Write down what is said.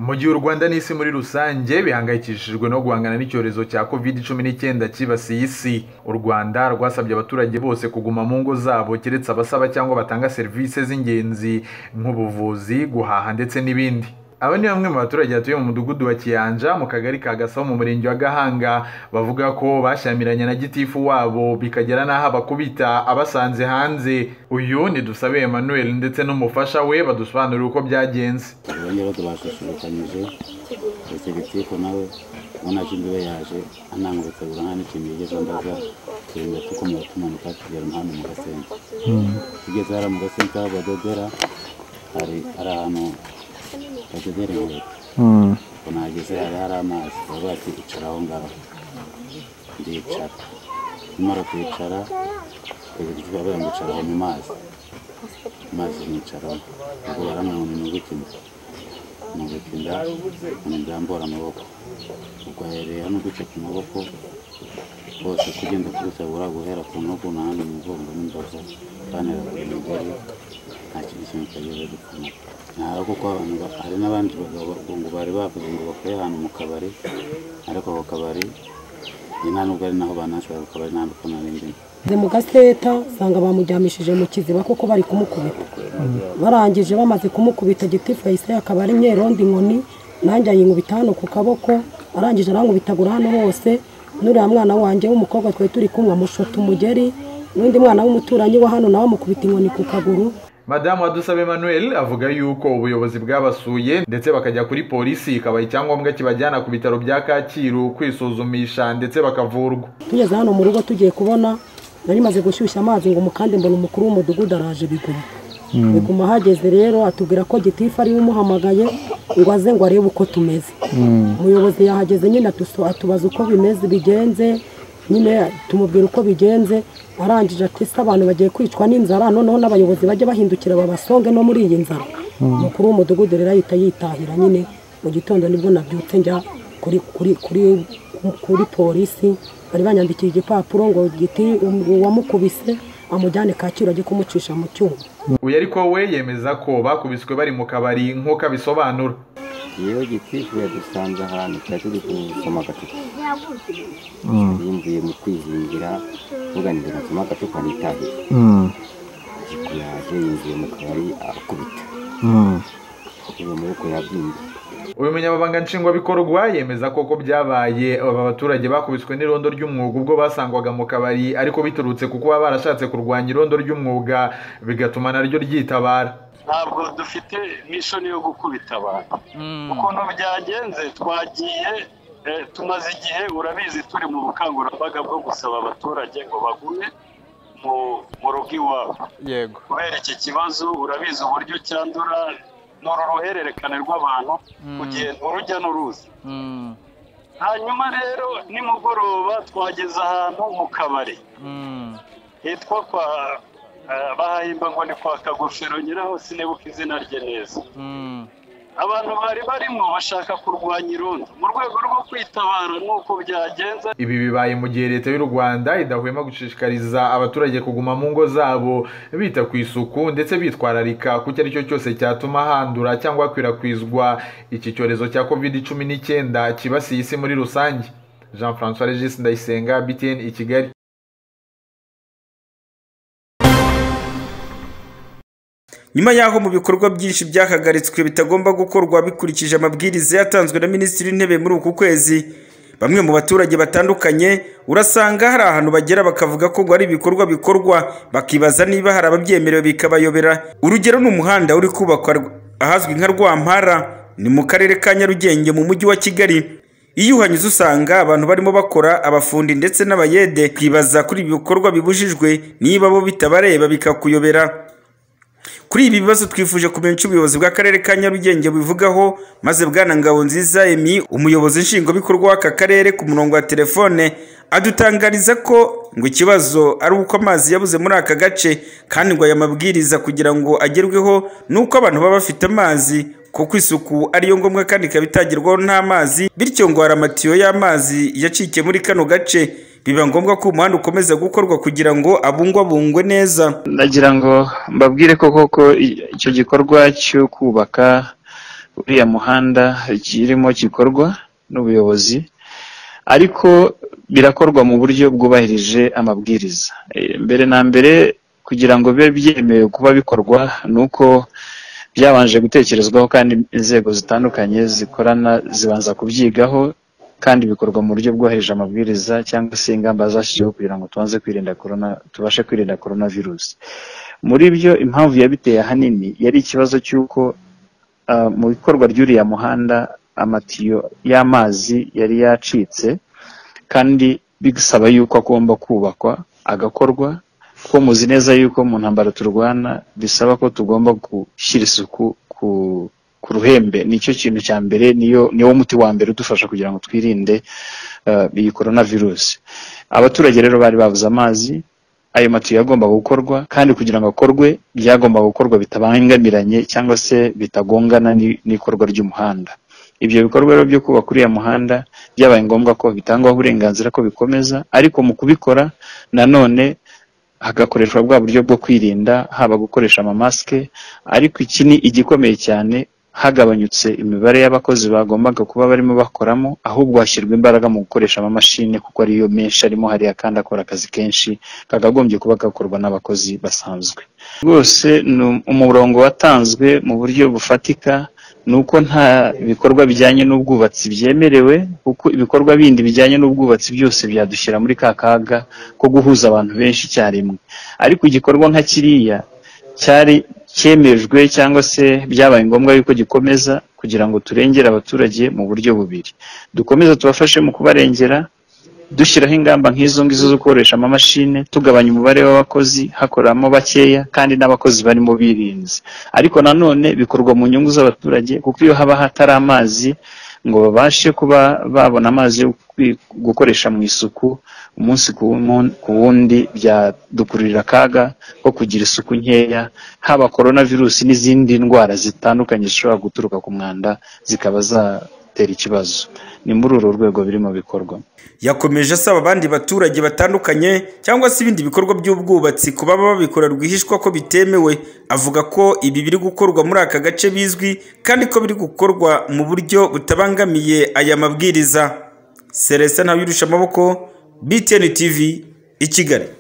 mu gihe u rwanda n'isi muri rusange bihangayikishijwe no guhangana n'icyorezo cya covid cumi n'icyenda cyibasiye isi u rwanda rwasabye abaturage bose kuguma mu ngo zabo keretse abasaba cyangwa batanga serivisi z'ingenzi nk'ubuvuzi guhaha ndetse n'ibindi aba ni bamwe mu baturage batuye mu mudugudu wa kiyanja mu kagari ka gasabo mu murenge wa gahanga bavuga ko bashyamiranye na gitifu wabo bikagera n'aho abakubita abasanze hanze uyu ni dusabe emmanuel ndetse n'umufasha we badusobanurira uko byagenze bajya badubasusurukanyije ndetse gitifu nawe ubona ko imbere yaje anangurutse buri nta n'ikintu yigeze ambaza turengera tukomeza tumanuka tugera umuhanda mu gasenta tugeze hariya mu gasenta aho badodera hari ahantu badodera inkweto nageze hari hari amazi baba bati icara aho ngaho ndicara nimara kwicara bavuga ngo icara aho mu mazi amazi nicaraho ubwo baramwamuna ni gutinda ni gutinda umuntu byambora amaboko ubwo ahereye hano guca ku maboko hose kugenda kurutabura guhera ku ntugu n'ahandi mu mugongo n'imbavu banera buri mugore nta kintu kimwe cyageze gupfuma ntabwo kuko abantu ba- hari n'abandi bagabo ngo bari bavuze ngo bakore ahantu mu kabari ariko ako kabari ni nta nubwo ari naho banashobora ku kabari nta mbuto nari ndimo Nze mu gaseta nsanga bamuryamishije mu kiziba kuko bari kumukubita barangije bamaze kumukubita gitifu yahise akaba ari myerondi inkoni nanjye ayinkubita hano ku kaboko arangije arankubitagura hano hose n'uriya mwana wanjye w'umukobwa twari turi kumwe amushota umugeri n'undi mwana w'umuturanyi wa hano nawe amukubita inkoni ku kaguru madamu wadusabe emmanuel avuga yuko ubuyobozi bwabasuye ndetse bakajya kuri polisi ikabaha icyangombwa kibajyana ku bitaro bya kacyiru kwisuzumisha ndetse bakavurwa tugeze hano mu rugo tugiye kubona nari maze gushyushya amazi ngo mukande mbona umukuru w'umudugudu araje biguma biguma ahageze rero atubwira ko gitifu ariwe umuhamagaye ngo aze ngo arebe uko tumeze umuyobozi yahageze nyine atuso- atubaza uko bimeze bigenze nyine tumubwira uko bigenze arangije ati se abantu bagiye kwicwa n'inzara noneho n'abayobozi bajye bahindukira babasonge no muri iyi nzara umukuru w'umudugudu rero ahita yitahira nyine mu gitondo nibwo nabyutse njya kuri kuri kuri kuri polisi bari banyandikiye igipapuro ngo giti uwamukubise amujyane kacyiru ajye kumucisha mu cyuma uyu ariko we yemeza ko bakubiswe bari mu kabari nk'uko abisobanura yewe gitifu yadusanze ahantu twari turi gusoma agacupa yimvuye mu kwihingira uvuga ngo nsoma agacupa nitahiye yaje yinjiye mu kabari arakubita uwo maboko yabyimbye uyu munyamabanga nshingwabikorwa yemeza ko ko byabaye aba baturage bakubiswe n'irondo ry'umwuga ubwo basangwaga mu kabari ariko biturutse ku kuba barashatse kurwanya irondo ry'umwuga bigatuma naryo ryitabara ntabwo dufite n'isoni yo gukubita abantu ukuntu byagenze twagiye eh, tumaze igihe urabizi turi mu bukangurambaga bwo gusaba abaturage ngo bagume mu mu rugo iwabo yego kubera iki kibazo urabizi uburyo cyandura ni uru ruhererekane rw'abantu kugenda urujya n'uruza hanyuma rero nimugoroba twageze ahantu mu kabari hitwa kwa eh, bahahimba ngo ni kwa kagofero nyiraho sinibuka izina rye neza abantu bari barimo bashaka kurwanya irondo mu rwego rwo kwitabara n'uko byagenze ibi bibaye mu gihe leta y'u rwanda idahwema gushishikariza abaturage kuguma mu ngo zabo bita ku isuku ndetse bitwararika ku icyo ari cyo cyose cyatuma handura cyangwa hakwirakwizwa iki cyorezo cya covid cumi n'icyenda cyibasiye isi muri rusange jean francois regis ndayisenga btn i kigali nyuma y'aho mu bikorwa byinshi byahagaritswe bitagomba gukorwa bikurikije amabwiriza yatanzwe na minisitiri w'intebe muri uku kwezi bamwe mu baturage batandukanye urasanga hari ahantu bagera bakavuga ko ngo hari ibikorwa bikorwa bakibaza niba hari ababyemerewe bikabayobera urugero ni umuhanda uri kubakwa rw- ahazwi nka rwampara ni mu karere ka nyarugenge mu mujyi wa kigali iyo uhanyuze usanga abantu barimo bakora abafundi ndetse n'abayede kwibaza kuri ibi bikorwa bibujijwe niba bo bitabareba bikakuyobera kuri ibi bibazo twifuje kumenya icyo ubuyobozi bw'akarere ka nyarugenge bubivugaho maze bwana ngabo nziza emi umuyobozi nshingwabikorwa w'aka karere ku murongo wa telefone adutangariza ko ngo ikibazo ari uko amazi yabuze muri aka gace kandi ngo aya mabwiriza kugira ngo agerweho ni uko abantu baba bafite amazi kuko isuku ariyo ngombwa kandi ikaba itagerwaho n'amazi bityo ngo hari amatiyo y'amazi yacikiye muri kano gace biba ngombwa ko umuhanda ukomeza gukorwa kugira ngo abungwabungwe neza nagira ngo mbabwire ko koko i- icyo gikorwa cyo kubaka uriya muhanda kirimo gikorwa n'ubuyobozi ariko birakorwa mu buryo bwubahirije amabwiriza mbere na mbere kugira ngo bibe byemewe kuba bikorwa ni uko byabanje gutekerezwaho kandi inzego zitandukanye zikorana zibanza kubyigaho kandi bikorwa mu buryo bwohereje amabwiriza cyangwa se ingamba zashyizweho kugira ngo tubanze kwirinda korona tubashe kwirinda korona virusi muri byo impamvu yabiteye ahanini yari ikibazo cy'uko mu ikorwa ry'uriya muhanda amatiyo y'amazi yari yacitse kandi bisaba yuko agomba kubakwa agakorwa kuko muzi neza yuko mu ntambara turwana bisaba ko tugomba gushyira isuku ku ku ruhembe nicyo kintu cya mbere niyo niwo muti wa mbere udufasha kugira ngo twirinde iyi korona virusi abaturage rero bari babuze amazi ayo matiyo yagombaga gukorwa kandi kugira ngo akorwe byagombaga gukorwa bitabangamiranye cyangwa se bitagongana n'ikorwa ry'umuhanda ibyo bikorwa rero byo kubaka uriya muhanda byabaye ngombwa ko bitangwaho uburenganzira ko bikomeza ariko mu kubikora nanone hagakoreshwa bwa buryo bwo kwirinda haba gukoresha amamasike ariko iki ni igikomeye cyane hagabanyutse imibare y'abakozi bagombaga kuba barimo bakoramo ahubwo hashyirwa imbaraga mu gukoresha amamashini kuko ariyo menshi arimo hariya kandi akora akazi kenshi kagagombye kuba gakorwa n'abakozi basanzwe rwose ni umurongo watanzwe mu buryo bufatika ni uko nta bikorwa bijyanye n'ubwubatsi byemerewe kuko ibikorwa bindi bijyanye n'ubwubatsi byose byadushyira muri ka kaga ko guhuza abantu benshi icyarimwe ariko igikorwa nka kiriya cyari cyemejwe cyangwa se byabaye ngombwa yuko gikomeza kugira ngo turengere abaturage mu buryo bubiri dukomeze tubafashe mu kubarengera dushyiraho ingamba nk'izo ngizo zo gukoresha amamashini tugabanya umubare w'abakozi hakoramo bakeya kandi n'abakozi barimo birinze ariko nanone bikorwa mu nyungu z'abaturage kuko iyo haba hatari amazi ngo babashe kuba babona amazi yo gukoresha mu isuku umunsi ku wundi byadukururira akaga ko kugira isuku nkeya haba korona virusi n'izindi ndwara zitandukanye zishobora guturuka ku mwanda zikaba zatera ikibazo ni muri uru rwego birimo bikorwa yakomeje asaba abandi baturage batandukanye cyangwa se ibindi bikorwa by'ubwubatsi kuba babikora rwihishwa ko bitemewe avuga ko ibi biri gukorwa muri aka gace bizwi kandi ko biri gukorwa mu buryo butabangamiye aya mabwiriza seresa ntawe amaboko btn tv i kigali